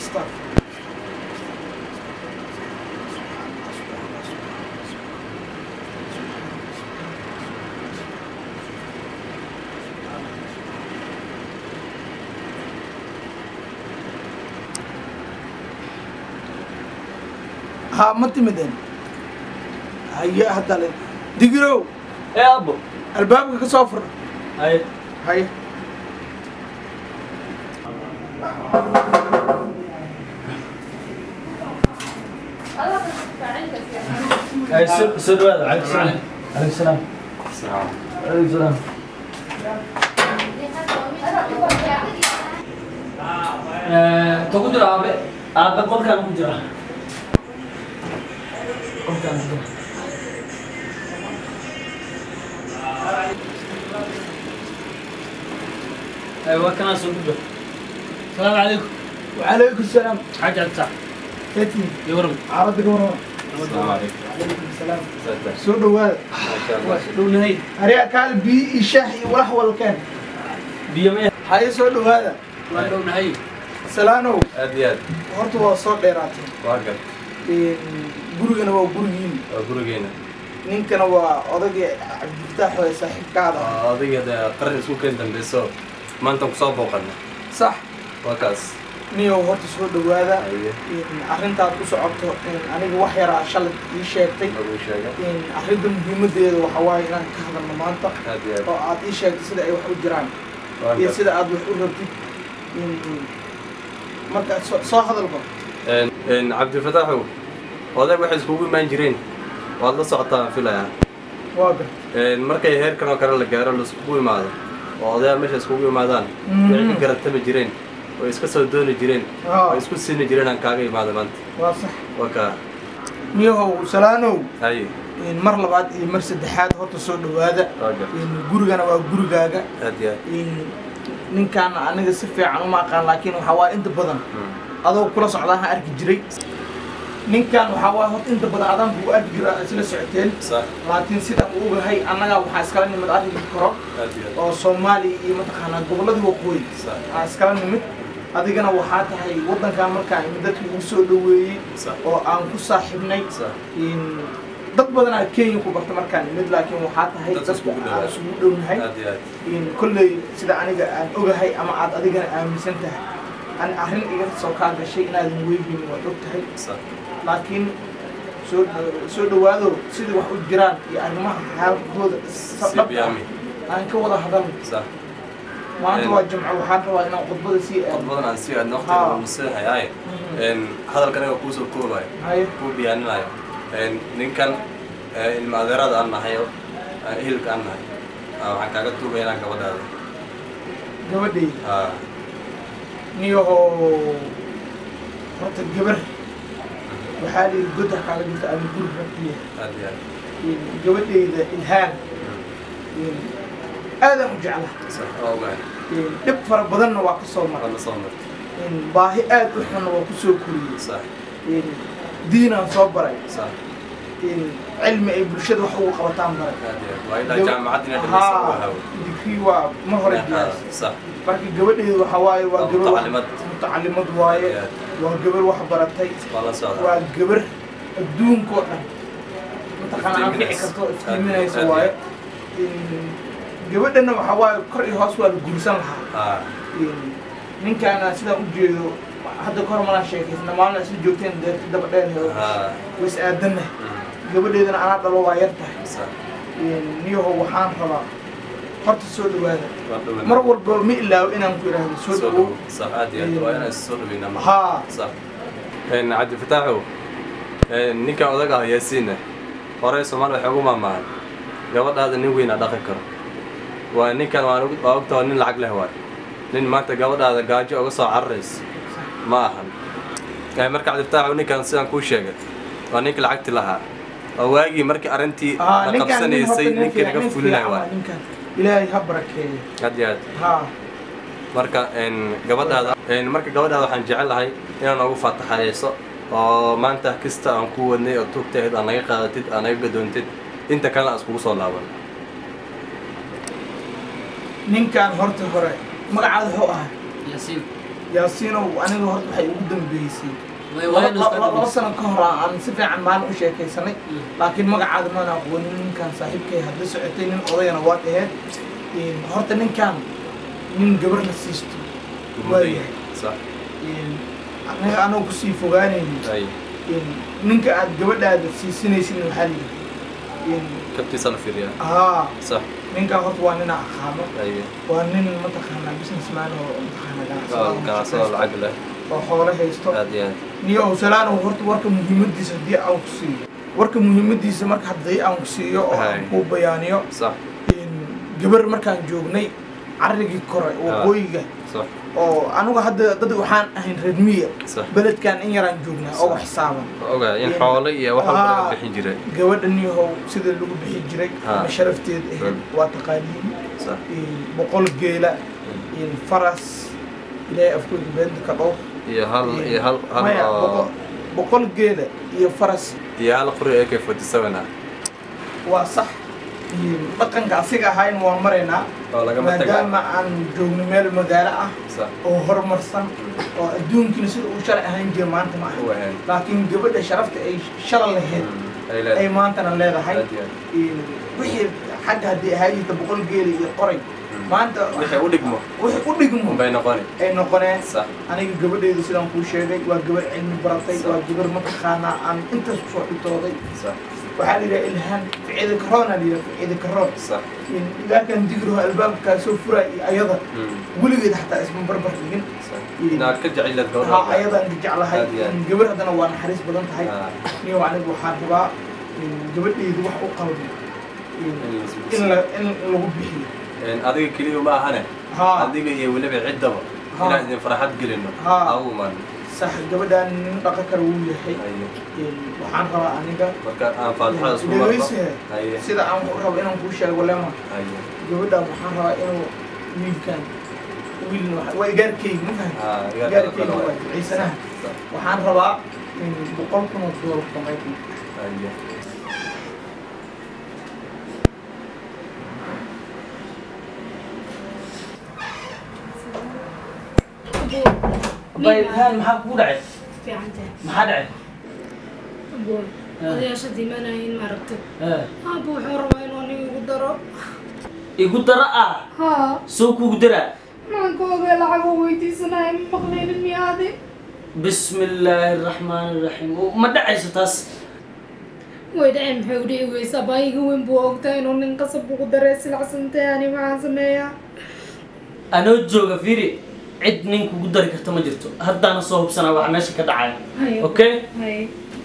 Stop. ها ma timideen haye hadda le digirow ee abo albaabka ka soo fur haye haye haye soo soo dhawaada calaykum salaam calaykum salaam calaykum salaam ka ku jira aabe aabe qolkaan ku jira qolkaan ku jira haye waa kanaa soo gudba salaamu calaykum وعليكم السلام xaaji cabditax كيفني iyo waran عرضك ورا السلام عليكم عليكم السلام سعدت سو دواد ما شاء الله dhownahay هريا كال بي شاحي ولا ولا كان biyo maya هاي سو دواد waa dhownahay سلانو aad iyo aad horta waa soo dheeraatay waa gar gurigana waa gurigiin waa gurigeena ninkana waa odagii cabdifataax waa saaxiibkaada Waa adiga dee qaran isku keen dambeyso maantan kusoo booqana sax waa kaas niyow horta soo dhawaada Haye. arrintaad u socoto aniga wax yaraa shalay ii sheegtay lagu sheega arrinta muhiimadeeda waxa waaye inaan ka hadalno maanta aad iyo aad oo aad ii sheegtay sida ay wax u jiraan waa iyo gar sida aad wax u rabtid marka soo- soo hadalba Een- een, cabdifataaxow odag waxay iskugu imaan jireen waad la socotaa aan filayaa waa gar Een, markay heerkan oo kale la gaaro laiskugu imaado oo odayaa meesha iskugu imaadaan Mhm. way ka garatami jireen way iska soo dooni jireen Aa. way isku siini jireen aan kaaga imaada maanta waa sax waa kaa niyahow salaanow haye mar labaad iyo mar saddexaad horta soo dhawaada waa gar gurigana waa gurigaaga aad iyo aad ninkaan aniga si fiican uma aqaan laakiin waxaa waaye inta badan Mm. adoo kula socdaa ha arki jiray ninkan waxaa waaye horta inta badan adaan buu arki jira isla socoteen sax laakiin sida uu ogahay annagaa waxaa iskala nimid arrinka koro aad iyo aad oo soomaaliya iyo mataqaanaa gobolladii waqooyi sax aa iskala nimid adigana waxaa tahay waddankaa markaa imid dadkii ugu soo dhoweeyey sax oo aan ku saaxiibnay sax in- dad badanaa kenya ku barta markaan imid laakiin waxaa tahay Dad dadka iskugu aan dhowaa. isugu dhownahay aad iyo aad in kolley sida aniga aan ogahay ama aad adigana aaminsan tahay an arrin iga soo kaa gashay inaadan weygin waad og tahay sax laakiin soo soo dhawaado sidai wax u jiraan iyo arrimaha xaalkooda si dhab ah biyaami aan ka wada hadalno sax maanta Een. waa jimco waxaan rabaa inaan khudbada sii qod aado badan aan sii aadna Haa. waqtiga museexayaaye een hadalkan aniga kuusoo koobayo haye kuu biyaaninaayo een ninkan ee, ilma adeerada aan nahay oo ee, ehelka aan nahay aa, waxaan kaaga tuugaya inaan gabadhaada gabadhayda haa niyahoo horta gabar waxaa lihi godda kaaga jirta ama guri rabtiya aad iyo aad gabadhayda ilhaan aadaan u jecla sax waa ogahay dhib fara badanna waa ka soo maray waad la soo martay baahi aad u xunna waa ku soo koriyey sax diinaan soo baray sax cilmi ay bulshada wax ugu qabataan baray aad iyo aad waa ilaa jaamacad inay dhamaysa waa hawo digrii waa ma hore diyaas sax marka gabadheedu waxa waaye waa Waa gabar wax- mutacalimad. mutacalimad waaye Aad. waa gabar wax baratay waa la socdaa waa gabar adduunkoo dhan mataqaana anfici Iftiiminaysa. karto iftiiminaysa Aad- waaye gabadhana waxa waaye kor iyo hoos waa la guursan lahaa haa ninkaana sidaan u jeedo hadda kahor malaan sheekaysna maalin isla joogteen dee daba dheer haa ways aadanna Mm. gabadheedana anaa dhalo waa yar tahay sax niyaho waxaan rabaa horta soo dhawaada waa dhowaan mar walba ma ilaawo inaan ku idhaahdo soo soo dhawow dhow sax aad iyo aad waa inaan soo dhaweynaa marka haa صح إن عبد الفتاح ninkan odag ah yaasiin ah hore soomaali waxay ugu maamaahan gabadhaada nin weyn aa dhaqi karo waa ninkan waan og- waa ogtahay nin lacag leh waay nin maanta gabadhaada gaajo uga soo cararaysa ma ahan Eh, marka cabdifataax ninkan sidaan kuu sheegay waa ninka lacagti lahaa waa waagii markii arrintii haa la ninkaan nin horta qabsanaysay nin ninkii laga fiican nin fulinaya fiican waa waay ninkaan ilaahay ha barakeeyo aad iyo aad haa marka een, gabadhaada een, marka gabadhaada waxaan jecelahay inaad noogu faataxayeyso oo maanta kasta aan ku wadnay oo tugtahayd aan naga qaadatid aan naga gadoontid inta kalena aan iskugu soo laaban ninkaan horta hore magacaada wuxuu ahaa yaasiin yaasiinow aniga horta waxay ugu dambeysay Way- waa in laba iska laba- laba dhigis. sano ka hor aan si fiican maalin u sheekaysanay laakiin magacaada maan aqoonin ninkan saaxiibkay hadda socotay nin odayana waad aheyd Een, horta ninkan nin gabarna siisto waayahay sax Een, aniga anoo kusii fogaanayni ay Een, ninka aad gabadhaada siisinaysin waxaa lihi kabtiisa la fiiriyaa haa sax ninkan horta waa nin aqaano ay waa nin mataqaanaa businessman oo mataqaanaa oo ganacsado lacag leh oo xoolo haysto aad iyo aad niyo owsalaano horta warka muhiimadiisa haddii aan ku siiyo warka muhiimadiisa marka haddii aan ku siiyo oo aan Hay. kuu bayaaniyo sax in gabar markaan joognay carrigii kore waqooyiga sax oo anigu hadda dad waxaan ahayn reer miya sax beledkan in yaraan joognaa oo wax xisaaban ogaa in xoolo iyo wax walba laga Aa. bixin jiray gabadha niyahow sida lagu bixi jiray Ha. ama sharafteed ahayd Mm. waa taqaaniin sax in boqol geela in faras ilaahay afkooda beenta ka dhowr iyo hal iyo hal hal maya oo boqol- boqol geela iyo faras iyo hal qori ak forty seven ah waa sax in dhaqanka asiga ahayn waan maraynaa oo lagama taga maadaama aan joogno meel magaalo ah sax oo horumarsan oo adduunkiina sida uu shalay ahaan jira maanta ma u aha ahayn laakiin gabadha sharafta ay shalay lahayd ay ay leedahay maantana leedahay aad iyo aad in wixii xagga haddii ahaa jirta boqol geeli iyo qoray maanta wixii u dhigmo wixii u dhigmo unbay noqoni ay noqoneen sax aniga gabadheedu sidaan kuu sheegay waa gabar cilmi baratay waa gabar mataqaanaa aan intaas kusoo dhigtooday sax waxaa la yidhaha ilhaan ficida karoona la yidhaha ficida karoon sax in ilaakan digriho albaabkaa soo furaa iyo ayada Mm. weligeed xataa isma barbar dhigin sax inaad ka jecelaad haa gabadha ayadaan ka jeclahay Aad iyo aad. in gabar haddana waa naxariis badan tahay Ah. niyo anigu waxaan rabaa in gabadheydu wax u qalbi in- In la isbixiyo. in la in lagu bixiyo Een, adiga keliya ma ahane haa adiga iyo weliba ciddaba Ha. inaan idin farxad gelino Ha. agu imaan sax gabadhaan nin dhaqan kale wuu yahay Haye. in waxaan rabaa aniga marka aan faatixada isku marno dhegeyse haye sida aan u rabo inaan kuu sheego lema haye gabadhaan waxaan rabaa inuu wiilkan wiilna waxa- waa igaarkeyga ma fahamtay haa iga igaarkeyga kala waa ciisanaha Sax. waxaan rabaa in boqol kun oo doolar samayku haye bayhaan maxaa kugu dhacay fiicantahay maxaa dhacay aboy odayaasha diimanayin maaragtay Eh, aabba wuxuu rabaa inuu aniga igu daro igu dara ah haa soo kugu daraa maankooga lacag oo weydiisanaya ma maqlaynin miyaade bismi illaahi araxmaani iraxiim ma dhacayso taas way dhaceen maxay u dhici weysaa baayiga weyn buu ogtaa inuu nin qasab ugu daree silacsantay ani maxaan sameeyaa anoo jooga fiiri cid nin kugu dari karta ma jirto haddaana soo hubsanaa waxa meesha ka dhacaya Haye. okay haye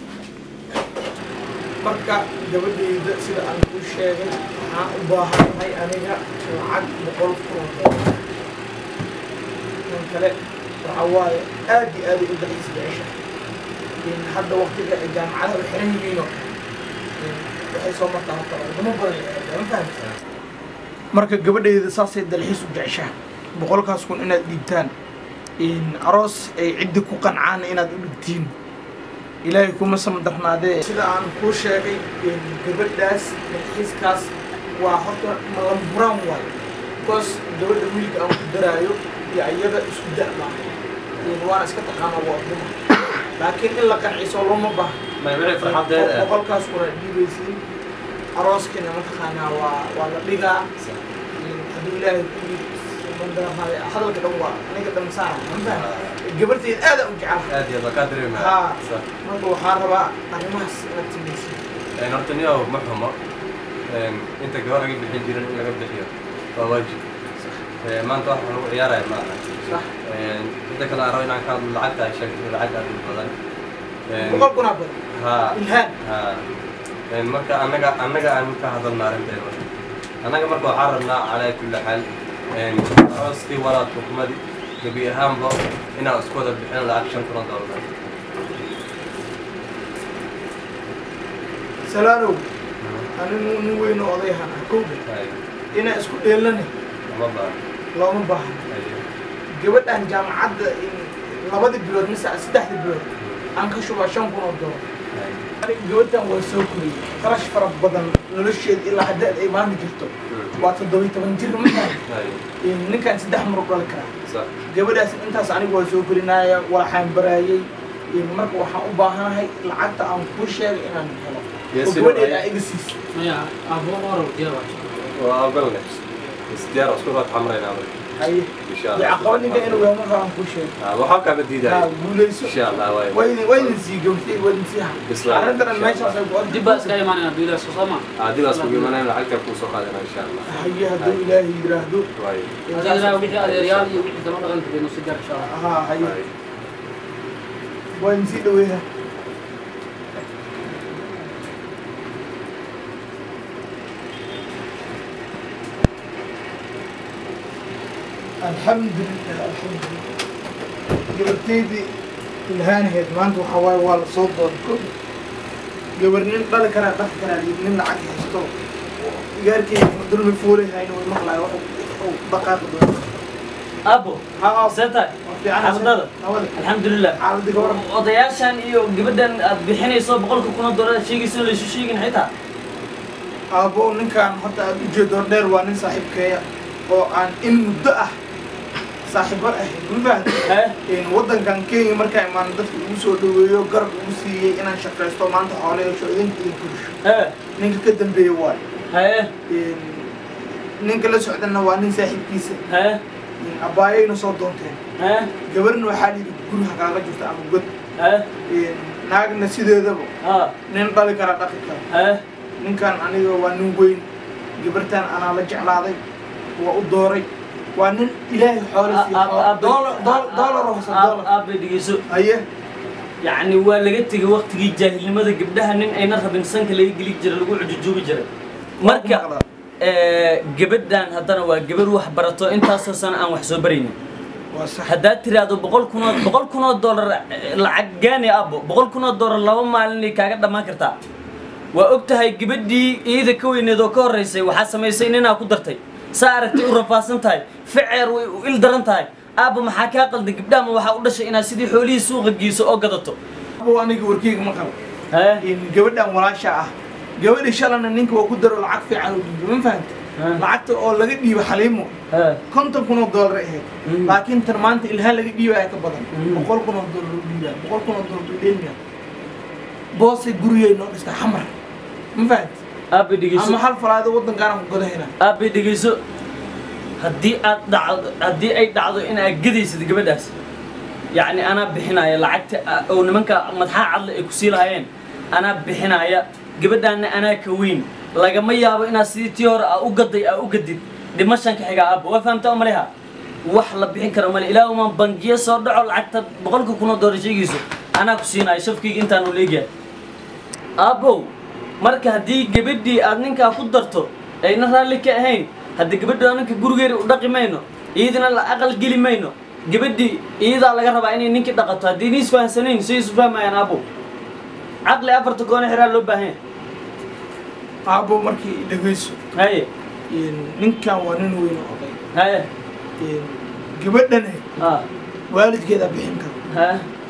marka gabadheyda sida aan kuu sheegay waxaan u baahanahay aniga lacag boqol kun oo doolar kan kale waxa waaye aad iyo aad u dalxiis jecesha in hadda waqtiga ay jaamacadaha u xiran yihiino waxay soo martaa horta wadamo badan ay aadaa, ma fahamtay marka gabadheyda saasay dalxiis u jeceshaa boqolkaas kun inaad dhiibtaan in aroos ay ciddi ku qancaan inaad u dhigtiin ilaahay kuma samadarnaadee sida aan kuu sheegay in gabadhaas dalxiiskaas waa horta malamburaan waayo bikoos gabadha wiilka aan ku daraayo iyo iyada isku da'baa waana iska taqaanaa waa duma laakiin in la qanciso looma baha may wixii farxadeeda ah boqolkaas kuna dhiibaysiin arooskina mataqaanaa waa waa la dhigaa hadduu ilaahay ku mandarahaaday hadalka dhan waa aniga dhan saara mafaham gabarteed aada u jecelahay aad iyo aad baa kaa dareemaya haa Sax. marka waxaan rabaa arrimahaas inaad samaysid Een, horta niyow ma xumo Een, inta gabar laga bixin jirin in laga bixiyo waa waajib Ee, maanta wax lagu ciyaaraya ma aha sax Een, inta kale aan rabo inaan ka hadlo lacagta ay sheegtay lacag aad u badan Een, boqol kunaa badan haa ilhaan haa Een, marka annaga annaga aan ka hadalna arrinteeda annaga marka waxaan rabnaa calaa kulli xaal een, arooskii walaad xukumadii gebi ahaanba inaan isku wada bixin lacag shan kun oo doolar salaanow anigu nin weyn oo odayahan ah kowda Hay, inaa isku dheelane ama baa looma baahna hay, gabadhan jaamacadda in labadii bilood mise saddexdii bilood aan ka shubaa shan kun oo doolar hay. aniga gabadhan waa soo koriyey qarash fara badan nolosheeda ilaa haddaad ay maanta jirto waa toddobiy toban jir ma tahay Haye. ninkan saddex marug dhali karaa Sax. gabadhaas intaas anigu waa soo gelinaya waxaan baraayay marka waxaan u baahanahay lacagta aan kuu sheegay inaan helo Yes, oo sir. gabadheeda aa iga siis maya abo oro diyaar waa ogalne isdiyaar isku raad xamrayna haye insha dee allah caqaba ninka inuu yahay marka aan kuu sheegay Ah, waxaa kaama haa diidaya guulayso insha allah waay waydin waydin sii gabtay waydin sii Bas ha waa. arrintan meeshaas ay ku ordi dib baa iska imaanayna duulaas soo ma haddii baas kugu imanayna lacagta kuu soo qaadana insha allah haye hadduu ilaahay yidhaahdo waay adiga wixii adeeryaal iyo wixii daba dhaqanka baynu si gaar insha allah haa haye waay waydin sii dhaweeya alxamdulilah alxamdulilah gabarteydii ilhaanaheed maanta waxaa waaye waa la soo doonay ko gabar nin dhali karaa dhaqi karaa iyo nin lacag haysto igaarkeyga dulmi fuulay hayna way maqlaayo waxuu dhaqaaqi doona abo haa seeta waa fiican xaaladada nabada alxamdulilah xaaladii gabar odayaashan iyo gabadhan aad bixinayso boqolka kuna doolar aad sheegayso laysu sheegin xitaa aabbo ninkaan horta aad ujeedo dheer waa nin saaxiibkeeya oo aan in muddo ah saaxiibo ahayn ma fahamtay hee waddankan kenya markaa imaan dadka ugu soo dhaweeyo garab ugu siiyey inaan shaqaysto maanta xoolo yeesho idinka idin kurisho hee ninka ka dambeeya waayo hee ninka la socdana waa nin saaxiibkiisa hee abbaayayna soo doonteen hee gabarna waxaa layidhi guriha kaaga jirta ama god hee naagna sideedaba haa nin dhali kara dhaqi kara hee ninkan aniga waa nin weyn gabartan anaa la jeclaaday waa u dooray waa nin ilaahay xoolo siiyo doolar doolar hoose doolar aabay dhegeyso haye yacni waa laga tegay waktigii jaahilnimada gabdhaha nin ayna rabin sanka laga geli jiray lagu cujujuubi jiray marka eh, gabadhan haddana waa gabar wax barato intaasoo sana aan wax soo baraynin waa sax haddaad tiraahdo boqol kunoo boqol kunoo dollar eh, lacag gaani abo boqol kunoo dollar laba maalinay kaaga dhammaan kartaa waa og tahay gabadhii iyada ka weyneed oo ka horreysay waxaa samaysay ninaa ku dartay saa aragtay u rafaasan tahay ficeer way u il daran tahay aabba maxaa kaa qalday gabdhaha ma waxaa u dhashay inaad sidii xoolihii suuqa geyso oo gadato abo aniga warkeyga ma qabo hee in gabadhan walaasha ah gabadhi shalana ninka waa ku daro lacag fiican oo dhiibo ma fahamta Ah. lacagta oo laga dhiibo xaliimo hee konton kun oo doolar ay ahayd Mm. laakiin tan maanta ilhaan laga dhiibaya ka badan Mm. boqol kun oo doolar u dhiibaya boqol kun oo doolar u dheelmiya boosay gurigay noo dhistay xamar ma fahamta aabba dhegeyso ama hal falaado waddankaana ku godahayna aabba dhegeyso haddii aad dhacdo haddii ay dhacdo in aad gadaysid gabadhaas yacni anaa bixinaya lacagta a- oo nimanka madaxa cadle ay ku sii lahaayeen anaa bixinaya gabadhaanna anaa ka weyn lagama yaabo inaad sidii tii hore aa u gaday aa u gadid dhimashan ka xigaa aabba waa fahamtaa maleha wax la bixin karo male ilaa uma bangiyo soo dhaco lacagta boqolka kunoo doolar sheegayso anaa ku siinaya shafkayga intaanu leegyahay aabbow marka haddii gabadhii aad ninkaa ku darto ayna raalli ka ahayn haddii gabadhu ninka gurigeeda u dhaqi mayno iyadana la aqal geli mayno gabadhii iyadaa laga rabaa inay ninkii dhaqato haddii ni isfahansanayn say isu fahmayaan aabbow caqli afarta goone xiraa loo baahan yahay aabbo markii dhegeyso haye ninkan waa nin weyn oo oday haye gabadhane ha waalidkeeda bixin karo ha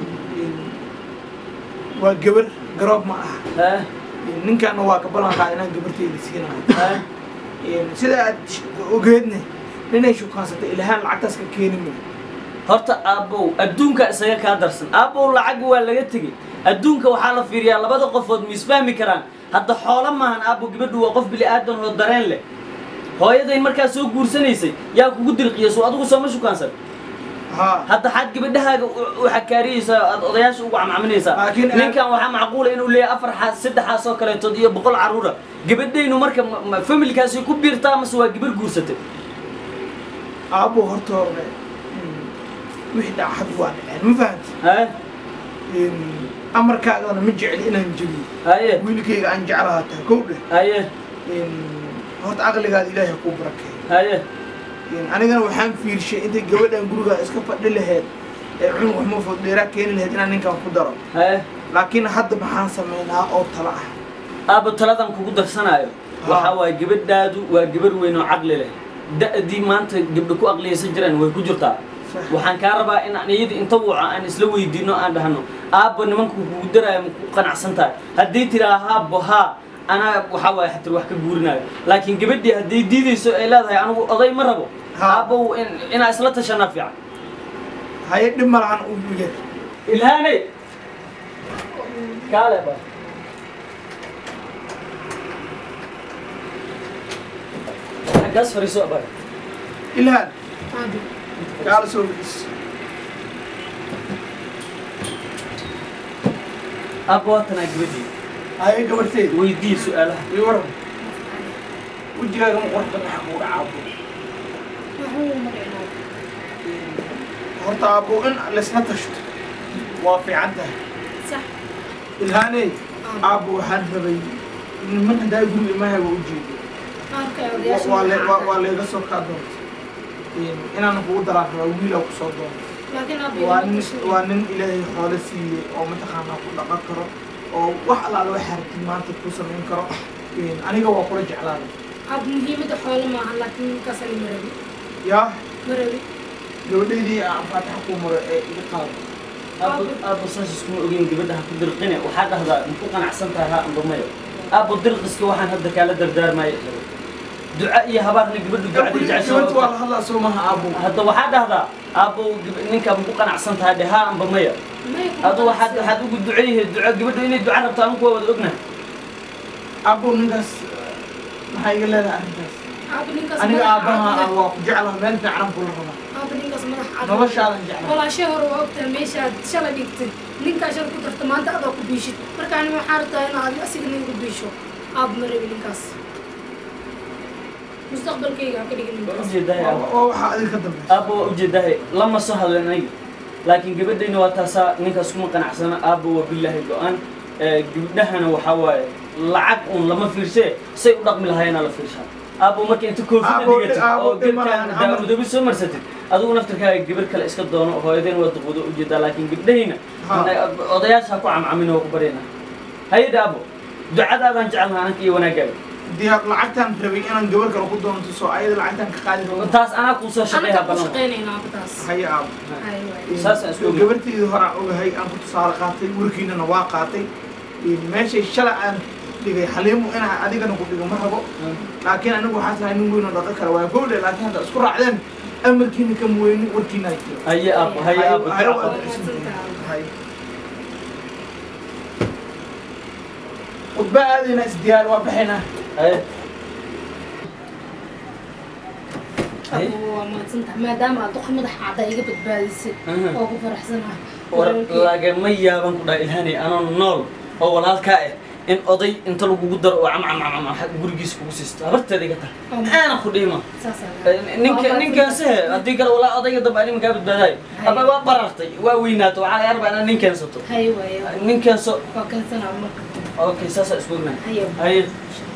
waa gabar garoob ma aha ha ninkaana waa ka ballan qaada inaan gabarteeda siinayo ha sida aad ogeedne ninay shukaansatay ilhaan lacagtaas ka keeni mayo horta aabbow adduunka isaga kaa darsan aabbow lacag waa laga tegey adduunka waxaa la fiiriyaa labada qofood ma isfahmi karaan hadda xoolo maahan aabbow gabadhu waa qof bili aadan oo dareen leh hooyadayn markaa soo guursanaysay yaa kugu dirqiya soo adigu sooma shukaansan haa hadda xaad gabadhahaaga u- u xakaariyeysaa aad odayaasha ugu camcaminaysaa Laakiin- ninkan waxaa macquula inuu leeyahay afar xaas saddex xaas oo kaleetood iyo boqol carruura gabadhaynu marka ma- ma- familkaasi ku biirtaa mase waa gabar guursatay aabbo horta hore wixii dhacad waa dhaceen ma fahamti haye amarkaagana ma jecli inaan jebiyo haye wiilkayga aan jeclaha tahay kow dheh haye horta caqligaada ilaahay kuu barakeeyo haye anigana waxaan fiirshay intay gabadhan guriga iska fadhi laheyd ee cunug wax ma fodheeraa keeni laheyd inaan ninkan ku daro haye laakiin hadda maxaan samaynaa oo tala ah aabba taladan kugu darsanaayo waxaa waaye gabadhaadu waa gabar weyn oo caqli leh da'dii maanta gabdho ku aqliyaysan jiraan way ku jirtaa Sax. waxaan kaa rabaa in aan iyada inta wuco aan isla weydiino aan dhahno aabba nimanku kugu daraayo ma ku qanacsan tahay haddii tiraa haabbo haa anaa waxaa waaye xatir wax ka guurinayo laakiin gabadhii hadday diidayso ay leedahay anigu oday ma rabo Ha. aabow in- inaa isla tashanaa fiican haye dhib malahan u yar ilhaane kaale ba xaggaas fariiso ba ilhaan aabi kaala soo fadhiis aabba waatanaa gabadhii haye gabarteed weydii su-aalaha ii waran wejigaaga ma qurux badan waxa kugu dhacaabo waxuu ma dhicnaa horta aabbo in laysla tashto waa fiican tahay sax ilhaaney aabbo waxaan rabay niman haddaa guriga imahay waa u jeedo qaarka ay Wa- odayaasha waa le- waa- waa magacaada. leega soo kaa doonta inaan kugu daraan rabaa wiilaa ku soo doonta laakiin aabi waa ima nin tashan. waa nin ilaahay xoolo siiyey oo mataqaanaa ku dhaqan karo oo wax allaale wax hartid maanta ku samayn karo aniga waa kula jeclaaday aab muhiimadda xoolo maaha laakiin ninkaas ani ma rabi yaa ma rabi gabadhaydii aan faataxa ku maro ee iga qaado aabbo aabbo saas iskuma ogeyn gabadha ha ku dirqine waxaa dhahdaa maku qanacsan tahay ha amba mayo aabbo dirqiska waxaan hadda kaala dardaarmaayo duca iyo habaarna gabadhu ducadii gabadha waa jecesha la hadlaa soo maha aabbo hadda waxaa dhahdaa aabbo gab- ninka maku qanacsan tahay dhe ha amba maya Maya kuma adu waxaad qanacsan. waxaad ugu duceeyahay duco gabadhu inay duca rabto anigu waa wada ognahay aabbo ninkaas maxaa iga leedahay arrintaas aabi ninkaas aniga madax aabbaha cad ah leh. waa ku jeclaha meel fiican kula rabaa aabi ninkaas madax cad leh. noloshaadan jeclaa walaashay hore waa ogtahay meeshaad shalay dhigtay ninkaa shalay ku darta maanta adaa ku biishid marka anima waxaa rabtaa in aad asigana igu biisho aab ma rabi ninkaas mustaqbalkayga ha ka dhigin waa ninkaas ujeedahay waa aabbo waa waxaa adiga ka dambaysa aabbo waa ujeedahay lama soo hadlen aniga laakiin gabadhayna waa taasaa ninkaas kuma qanacsana aabbo waa bilaahi go-aan Ee, gabdhahana waxaa waaye lacag un lama fiirsee say u dhaqmi lahaayeenaa la fiirshaa aabbo marka inta koofida Aabbo, dhigatid aabbo, oo dhib ma geedkaan lahan, amal. daamudobi soo marsatid adigu naftirkaaga gabar kale iska doono hooyadeen waa duqwado ujeedaa laakiin gabdhahayna Ha. odayaasha ha ku camcamina waa ku baryana hayada aabbo ducadaadaan jecelnaha anka iyo wanaagaaga diyaar lacagtaan rabay inaan gabar kale ku doonto soo ayada lacagtaan ka qaadi rabo taas anaa kuu soo shaqeeya anaga ku balan shaqaynayna aabataas haye aabbo Ay, waay. Saasaan isku ogahay. gabarteydii hore aan ogahay aan ku tusaale qaatay warkiinana waa qaatay meeshay shalay aan dhigay xaliimu inaa adigana ku dhigo ma rabo laakiin anigu waxaa tahay nin weyn oo dhaqan kara waa gowle laakiin hadda isku raacdeen amarkiina kama weyni warkiina ay jiro haye aabbo haye aabbo Haye, duca waa qabo. dhacsan. Haye. khudba aadayna isdiyaar waa baxaynaa haye haye Abu, waa mahadsantahay maadaama aad duqa madax cadda iga badbaadisay Aha. oo ku faraxsanahay war lagama yaaban ku dhaha ilhaanay anoo nool oo walaalkaa ah in oday inta lagugu daro oo camcamcamcam gurigiisa kugu siisto habarteeda iga tahay Oh. aana ku dhiima saasaan ninka ninkaase haddii kale walaa odayga dambe ani makaa badbaadayo aba waa barartay waa weynaato waxaa laga rabaa inaad nin keensato haye waaye nin keenso waa keensanaa marka okay saasaa isku ognahay haye haye